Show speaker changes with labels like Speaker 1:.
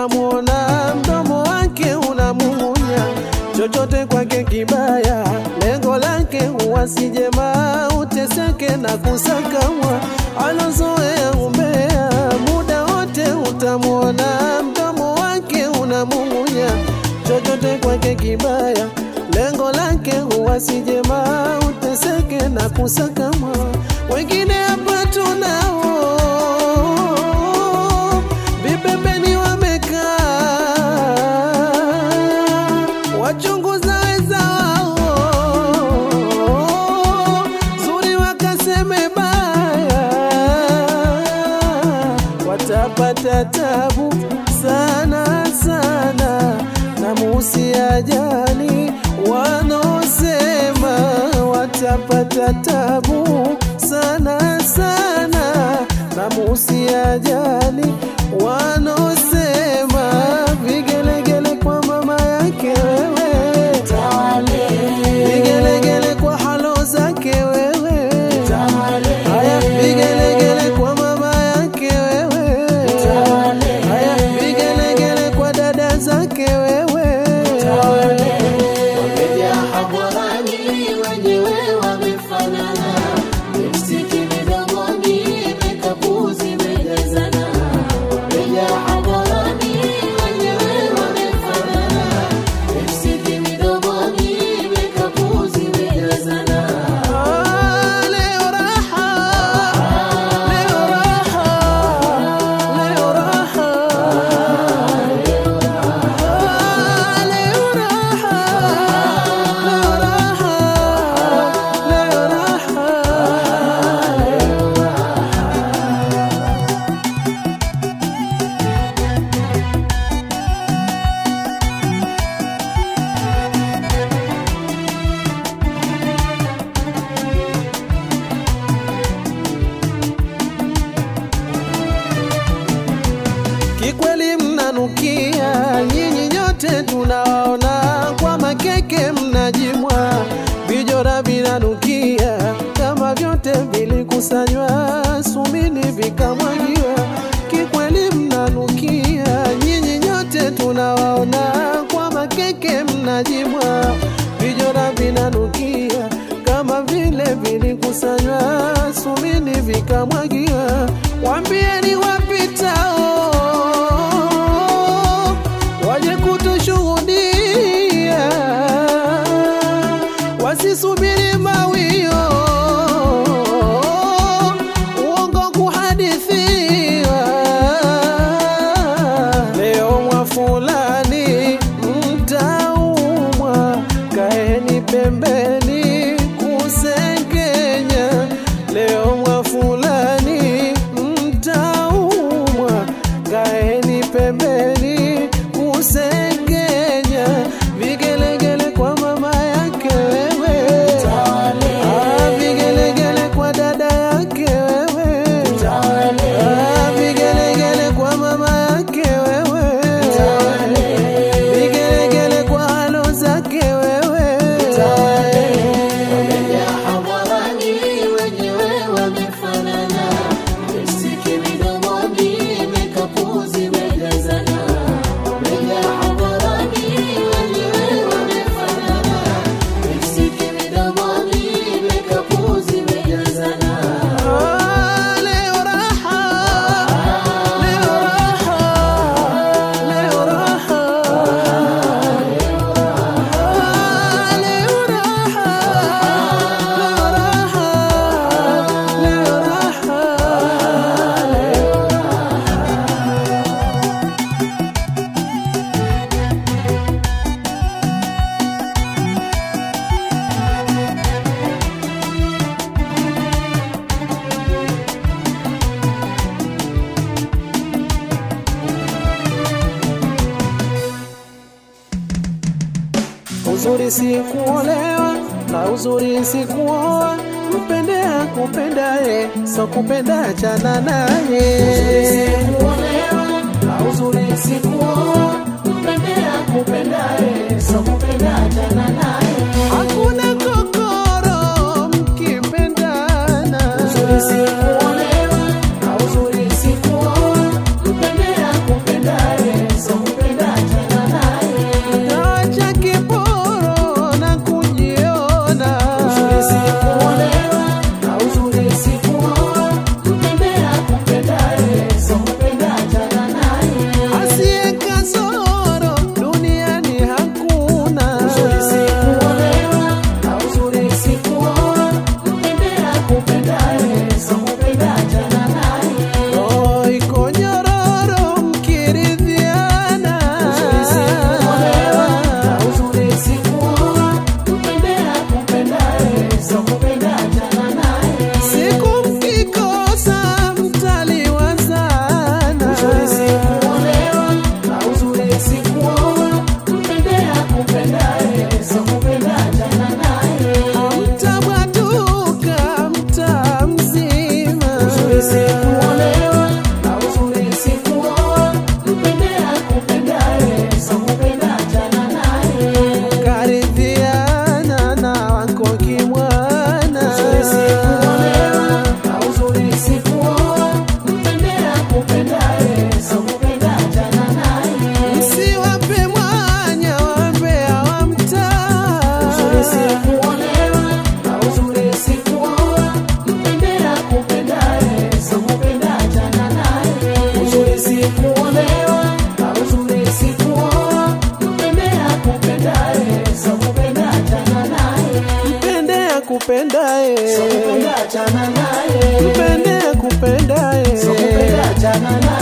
Speaker 1: utamwona mdomo wake unamung'unya, chochote kwake kibaya, lengo lake huwasijema, uteseke na kusakamwa, alozoea umbea, muda wote utamwona mdomo wake unamung'unya, chochote kwake kibaya, lengo lake huwasijema, uteseke na kusakamwa, wengine hapa tunao vipembeni wamekaa wachunguza weza wao zuri wakaseme baya watapata tabu sana sana na musiajali wanaosema watapata tabu sana sana na musiajali wanaosema vigelegele kwa mama yake wewe vigelegele kwa halo zake wewe haya vigelegele kwa mama yake wewe haya vigelegele kwa dada zake wewe
Speaker 2: Wamejaa habwarani, wenyewe wamefanana, lipstiki midomoni, mekapu zimejazana. Wamejaa habwarani, wenyewe wamefanana, lipstiki midomoni, mekapu zimejazana.
Speaker 1: Ah, leo raha leo raha leo raha Ah, leo raha leo raha leo raha Kikweli mnanukia, nyinyi nyote tunaona, kwa makeke mnajimwa, vijora vinanukia, kama vyote vilikusanywa, sumini vikamwagiwa. Kikweli mnanukia, nyinyi nyote tunawaona, kwa makeke mnajimwa, vijora vinanukia, kama vile vilikusanywa, sumini vikamwagiwa. Wambieni wapitao waje kutushuhudia, wasisubiri mawio, uongo kuhadithiwa. Leo mwa fulani mtaumwa, kaeni pembeni kusengenya. Leo mwa fulani mtaumwa, kaeni pembeni kusengenya. Vigelegele kwa mama yake wewe, Ah, vigelegele kwa dada yake wewe, Ah, vigelegele kwa mama yake wewe, vigelegele kwa halo zake wewe.
Speaker 2: Wamejaa habwarani, wenyewe wamefanana, lipstiki midomoni, mekapu zimejazana. Wamejaa habwarani, wenyewe wamefanana, lipstiki midomoni, mekapu zimejazana.
Speaker 1: Ah, leo raha, leo raha, leo raha. Ah, leo raha, leo raha, leo raha, leo Uzuri si kuolewa na uzuri si kuoa, mpendea kupendaye, so kupenda chana naye.
Speaker 2: Kuolewa
Speaker 1: Na uzuri si kuoa,
Speaker 2: kupendea kupendaye, so kupenda achana naye.
Speaker 1: hakuna kokoro mkipendana.
Speaker 2: Uzuri si kuolewa,
Speaker 1: Na uzuri si
Speaker 2: kupendea kupendaye, so
Speaker 1: kupendae
Speaker 2: so kupenda achana naye
Speaker 1: mpende kupendae
Speaker 2: so kupenda achana naye